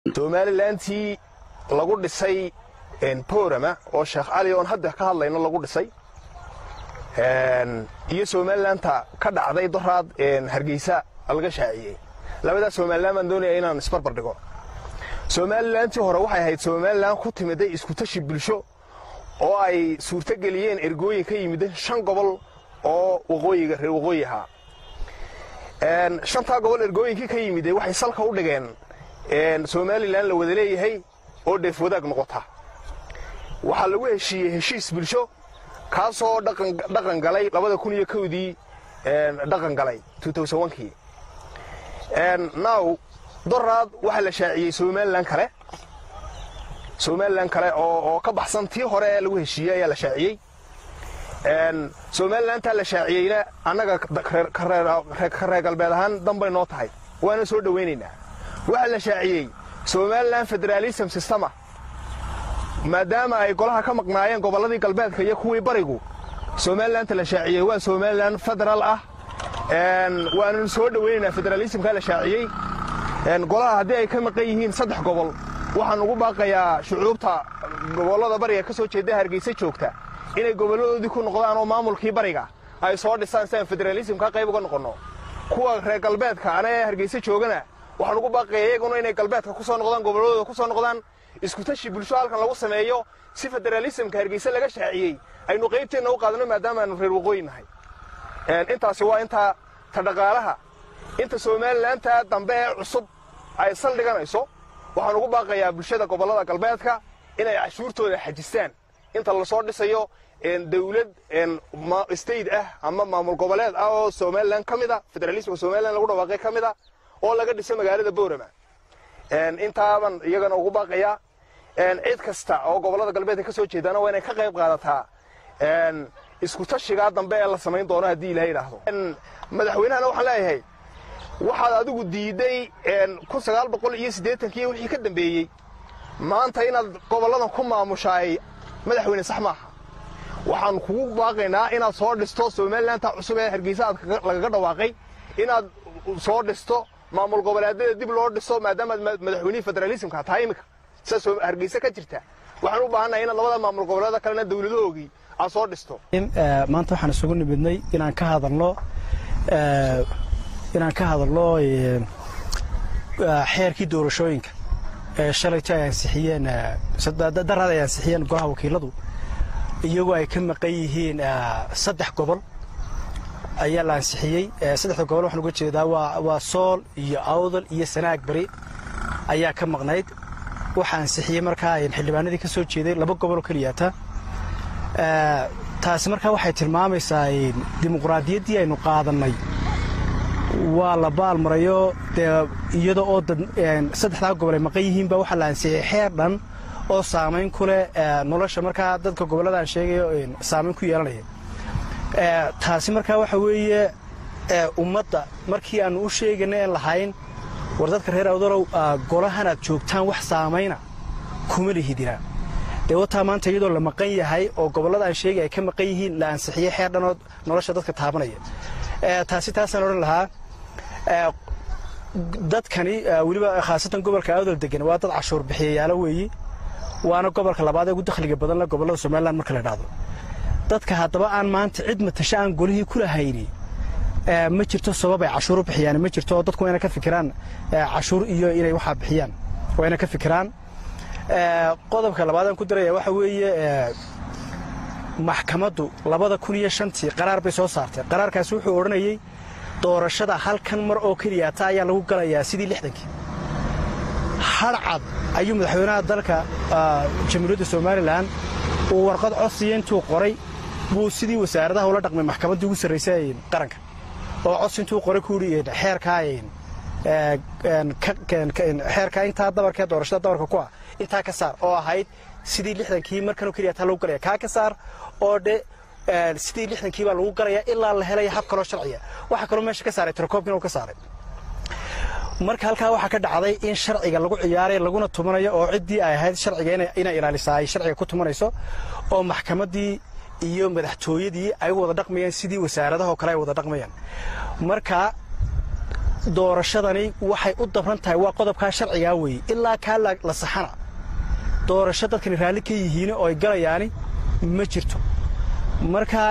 somalilantii lagu dhisay borama oo sheekh cali oon hadda ka hadlayno lagu dhisay iyo somalilanta ka dhacday doraad hargeysa laga shaaciyey labadaas somalilan baan doonaya inaan isbarbar dhigo somalilantii hore waxay ahayd somalilan ku timiday iskutashi bulsho oo ay suurtogeliyeen ergooyin ka yimid shan gobol oo waqooyiga reer waqooyi ahaa shantaa gobol ergooyinkii ka yimide waxay salka u dhigeen somalilan la wada leeyahay oo dheef wadaag noqota waxaa lagu heshiiyey heshiis bulsho kaasoo dhaqan galay labada kun iyo kowdii dhaqan galay kii now doraad waxaa la shaaciyey somalilan kale somalilan kale oo ka baxsan tii hore ee lagu heshiiyey ayaa la shaaciyey somalilantaa la shaaciyeyna annaga ka reer galbeed ahaan danbay noo tahay waana soo dhowaynaynaa waxaa la shaaciyey somalilan federaalism systema maadaama ay golaha ka maqnaayeen gobolladii galbeedka iyo kuwii barigu somalilanta la shaaciyey waa somalilan federaal ah waananu soo dhowaynaynaa federaalismkaa la shaaciyey golaha haddii ay ka maqan yihiin saddex gobol waxaan ugu baaqayaa shucuubta gobollada bariga ka soo jeeda hargeysa joogta inay gobolladoodii ku noqdaan oo maamulkii bariga ay soo dhisaan si aan federaalismka qayb uga noqonno kuwa reer galbeedka ana ee hargeysa joogana waxaan ugu baaqaya iyaguna inay galbeedka ku soo noqdaan gobolladooda ku soo noqdaan iskutashi bulsho halkan lagu sameeyo si federaalismka hargeysa laga shaaciyey aynu qaybteenna u qaadano maadaama aanu reer waqooyi nahay intaasi waa inta ta dhaqaalaha inta somalilantaa dambe ee cusub ay saldhiganayso waxaan ugu baaqayaa bulshada gobollada galbeedka inay cashuurtooda xajistaan inta lasoo dhisayo dawlad state ah ama maamul goboleed ah oo somalilan ka mida federalismka somalilan lagu dhawaaqay ka mida oo laga dhiso magaalada boorama intaaban iyagana ugu baaqayaa cid kasta oo gobollada galbeedka ka soo jeedaana waa inay ka qayb qaadataa iskutashigaa dambe ee la samayn doono haddii ilaha idhaahdo madaxweynahana waxaan leeyahay waxaad adigu diidday iyo wixii ka dambeeyey maanta inaad gobolladan ku maamushaay madaxweyne sax maaha waxaan kugu baaqaynaa inaad soo dhisto somalilantaa cusub ee hargeysa aad lagaga dhawaaqay inaad soo dhisto maamul goboleedyada dib loo dhiso maadaamaad madaxweynihii federaalismka tahay iminka sidaas hargeysa ka jirta waxaan u baahannahay inaad labada maamul goboleeda kalena dawladahoogii aad soo dhisto maanta waxaan isugu nimidnay inaan ka hadalno inaan ka hadalno xeerkii doorashooyinka ee shalayta ay ansixiyeen daraad ay ansixiyeen golaha wakiiladu iyagoo ay ka maqan yihiin saddex gobol ayaa la ansixiyey saddexda gobol waxaan uga jeedaa waa sool iyo awdal iyo sanaag bari ayaa ka maqnayd waxaa ansixiyey markaa xildhibaanadii ka soo jeeday laba goboloo keliyaata taasi markaa waxay tilmaamaysaa dimuqraadiyaddii aynu qaadannay waa la baalmarayo dee iyada oo saddexdaa gobol ay maqan yihiinba waxaa la ansixiyey xeer dhan oo saamayn ku leh nolosha markaa dadka gobollada aan sheegayo saamayn ku yeelanaya taasi markaa waxa weeye ummadda markii aannu u sheegana en lahayn war dadka reer awdalow golahan aad joogtaan wax saamayna kuma lihidina dee wataa maanta iyadoo la maqan yahay oo gobollada aan sheegay ay ka maqan yihiin la ansixiyey xeer dhanoo nolosha dadka taabanaya taasi taasaan odhan lahaa dadkani weliba khaasatan gobolka awdal degan waa dad cashuur bixiyayaalo weeyi waana gobolka labaad ee ugu dakhliga badan le gobollada somalilan marka la dhahdo dadka haddaba aan maanta cid matasho aan golihii ku lahayni ma jirto sabab ay cashuur u bixiyaan ma jirto oo dadku waa inay ka fikiraan cashuur iyo inay waxaa bixiyaan waa inay ka fikiraan qodobka labaadaan ku daraya waxa weeye maxkamaddu labada kun iyo shantii qaraar bay soo saartay qaraarkaasi wuxuu odhanayey doorashada halkan mar oo keliyaata ayaa lagu galayaa sidii lixdankii hadhcad ayuu madaxweynaha dalka jamhuuriyadda somalilan uu warqad codsiya intuu qoray buu sidii wasaaradaha ula dhaqmay maxkamaddii ugu sarraysay qaranka oo codsi intuu qoray ku yidhi xeerkaa xeerkaa intaa dabarkee doorashada dabarka ku ah intaa ka saar oo ahayd sidii lixdankii markanoo keliyaata lagu galaya kaa ka saar oo dhe sidii lixdankii baa lagu galayaa ilaa la helaya hab kaloo sharciya waxaa kaloo meesha ka saaray tirakoobkiina uu ka saaray marka halkaa waxaa ka dhacday in sharciga lagu ciyaaray laguna tumanayo oo ciddii ay ahayd sharciga inay ilaalisaa ay sharciga ku tumanayso oo maxkamaddii iyo madaxtooyadii ay wada dhaqmayaan sidii wasaaradaho kale ay wada dhaqmayaan marka doorashadani waxay u dabran tahay waa qodobkaa sharcigaa weeye ilaa kaa la saxana doorasho dadkani raalli ka yihiin oo ay galayaani ma jirto markaa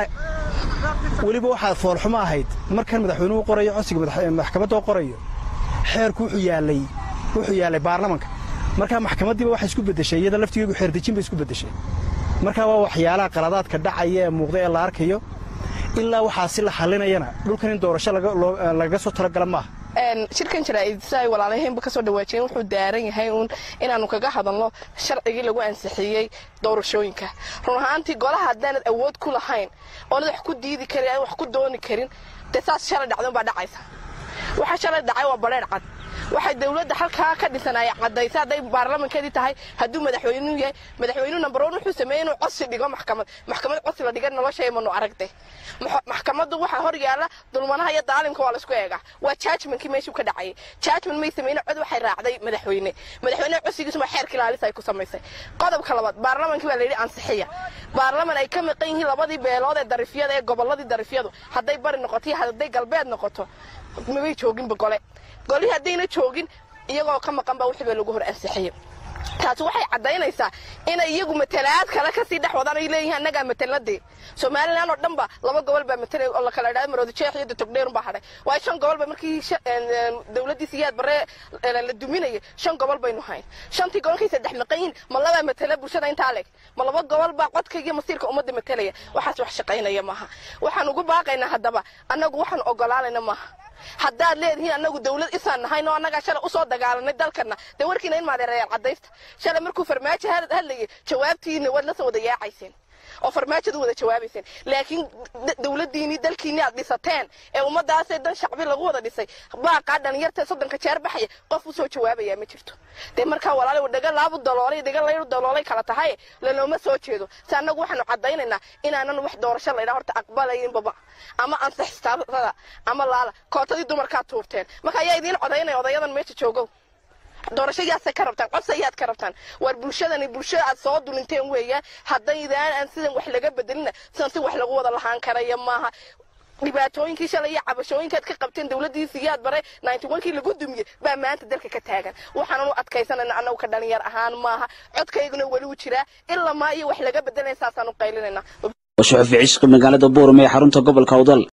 weliba waxaad foolxumo ahayd markan madaxweynuhu qorayo codsiga maxkamadda qorayo xeerku wuxuu yaallay wuxuu yaallay baarlamanka markaa maxkamaddiiba waxay isku beddeshay iyada laftigeegu xeerdejin bay isku beddeshay markaa waa waxyaalaha qaladaadka dhacaya ee muuqda ee la arkayo ilaa waxaasi la xallinayana dhulkan in doorasho lagaga soo talagala maaha shirkan jaraa'id si ay walaalahaynba ka soo dhawaajiyeen wuxuu daaran yahay uun inaannu kaga hadalno sharcigii lagu ansixiyey doorashooyinka run ahaantii golaha haddaanad awood ku lahayn oonad wax ku diidi karin aan wax ku dooni karin dee saas shalay dhacdan baa dhacaysa waxa shalay dhacay waa badheer cad waxay dawladda halkaa ka dhisan ay caddaysa hadday baarlamankeedii tahay hadduu madaxweynuhu yahay madaxweynuhu number one wuxuu sameeyey inuu codsi dhigo maxkamad maxkamad codsi la dhiga nolosha manu aragtay maxkamaddu waxaa hor yaalla dulmanaha iyo daalimka waa laisku eegaa waa judgmentkii meeshuu ka dhacayay judgment may sameyne cod waxay raacday madaxweyne madaxweyneha codsigiisu waa xeerka ilaalis ay ku samaysay qodobka labaad baarlamankii baa layidhi ansixiya baarlaman ay ka maqan yihiin labadii beelood ee darifyada ee gobolladii darifyadu hadday bari noqoto iyo hadday galbeed noqoto mabay jooginba gole golihii haddayna joogin iyagoo ka maqan baa wixii baa lagu hor ansixiyey taasi waxay caddaynaysaa inay iyagu matalaad kale kasii dhex wadaan ay leeyihiin annagaa mataladee somalilan oo dhan ba laba gobol baa matalay oo la kala idhahda maroodi jeex iyo datogdheerun baa hadhay waayo shan gobol ba markii dawladdii siyaad barre la duminayay shan gobol baynu hayn shantii gobolkay saddex maqan yihiin ma labaa matala bulshada intaa leg ma laba gobol baa codka iyo masiirka ummadda matalaya waxaas wax shaqaynaya maaha waxaan ugu baaqaynaa haddaba annagu waxaan ogolaanayna maaha haddaad leedihiin annagu dawlad isaan nahayn oo annagaa shalay usoo dagaalanay dalkana dee warkiina in maadeerayaal caddaysta shalay markuu farmaajo hadlayay jawaabtiina waad la soo wada yaacayseen oo farmaajadu wada jawaabayseen laakiin dawladdiinii dalkiinii aad dhisateen ee ummadaasee dan shacbi lagu wada dhisay baaqaa dhalinyarta soddonka jeer baxaya qof usoo jawaabayaa ma jirto dee markaa walaala dhaga laabu daloolay dhaga layru daloolay kala tahay lalooma soo jeedo si annagu waxaanu caddaynaynaa inaanan wax doorasho laydhaa horta aqbalayinbaba ama ansixistada ama laala kootadii dumarkaa tuurteen marka ayaa idiin codaynaya odayadan meesha joogow doorasho yaasay ka rabtaan codsa yaad ka rabtaan waar bulshadani bulshada aad soo dulinteen weeyaan haddaydaan aan sidan wax laga bedelina sidan si wax lagu wada lahaan karaya maaha dhibaatooyinkii shalay iyo cabashooyinkaad ka qabteen dawladdii siyaad bare kii lagu dumiyey baa maanta dalka ka taagan waxaanan u adkaysanayna annagu ka dhalinyar ahaan maaha codkayguna weli u jiraa ilaa maa iyo wax laga bedelaya saasaan u qaylinayna washuxufi cishqi magaalada buuram ee xarunta gobolka awdal